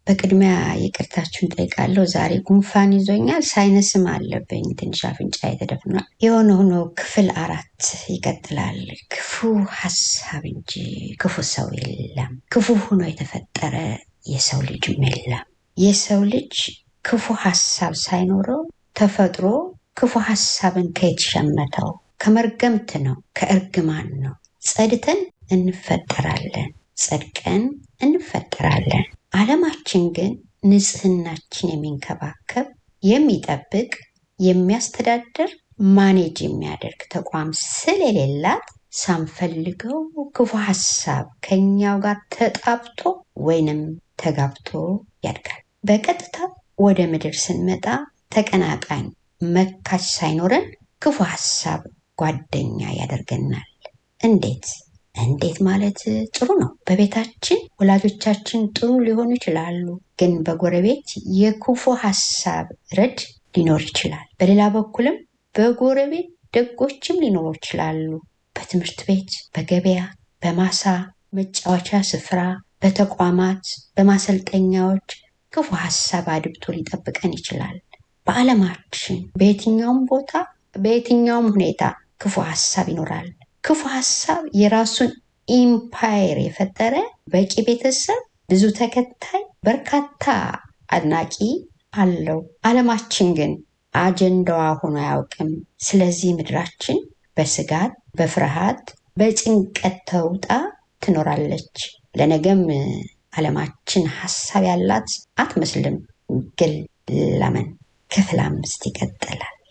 በቅድሚያ ይቅርታችሁን ጠይቃለሁ። ዛሬ ጉንፋን ይዞኛል፣ ሳይነስም አለብኝ። ትንሽ አፍንጫ የተደፍኗል። የሆነ ሆኖ ክፍል አራት ይቀጥላል። ክፉ ሀሳብ እንጂ ክፉ ሰው የለም። ክፉ ሆኖ የተፈጠረ የሰው ልጅም የለም። የሰው ልጅ ክፉ ሀሳብ ሳይኖረው ተፈጥሮ ክፉ ሀሳብን ከየት ሸመተው? ከመርገምት ነው፣ ከእርግማን ነው። ጸድተን እንፈጠራለን፣ ጸድቀን እንፈጠራለን። ዓለማችን ግን ንጽህናችን የሚንከባከብ የሚጠብቅ፣ የሚያስተዳድር፣ ማኔጅ የሚያደርግ ተቋም ስለሌላት ሳንፈልገው ክፉ ሀሳብ ከኛው ጋር ተጣብቶ ወይንም ተጋብቶ ያድጋል። በቀጥታ ወደ ምድር ስንመጣ ተቀናቃኝ መካች ሳይኖረን ክፉ ሀሳብ ጓደኛ ያደርገናል። እንዴት እንዴት ማለት ጥሩ ነው። በቤታችን ወላጆቻችን ጥሩ ሊሆኑ ይችላሉ፣ ግን በጎረቤት የክፉ ሀሳብ ረድ ሊኖር ይችላል። በሌላ በኩልም በጎረቤት ደጎችም ሊኖሩ ይችላሉ። በትምህርት ቤት፣ በገበያ፣ በማሳ መጫወቻ ስፍራ፣ በተቋማት፣ በማሰልጠኛዎች ክፉ ሀሳብ አድብቶ ሊጠብቀን ይችላል። በዓለማችን በየትኛውም ቦታ በየትኛውም ሁኔታ ክፉ ሀሳብ ይኖራል። ክፉ ሀሳብ የራሱን ኢምፓየር የፈጠረ በቂ ቤተሰብ፣ ብዙ ተከታይ፣ በርካታ አድናቂ አለው። ዓለማችን ግን አጀንዳዋ ሆኖ አያውቅም። ስለዚህ ምድራችን በስጋት በፍርሃት በጭንቀት ተውጣ ትኖራለች። ለነገም ዓለማችን ሀሳብ ያላት አትመስልም። ግን ለምን? ክፍል አምስት ይቀጥላል።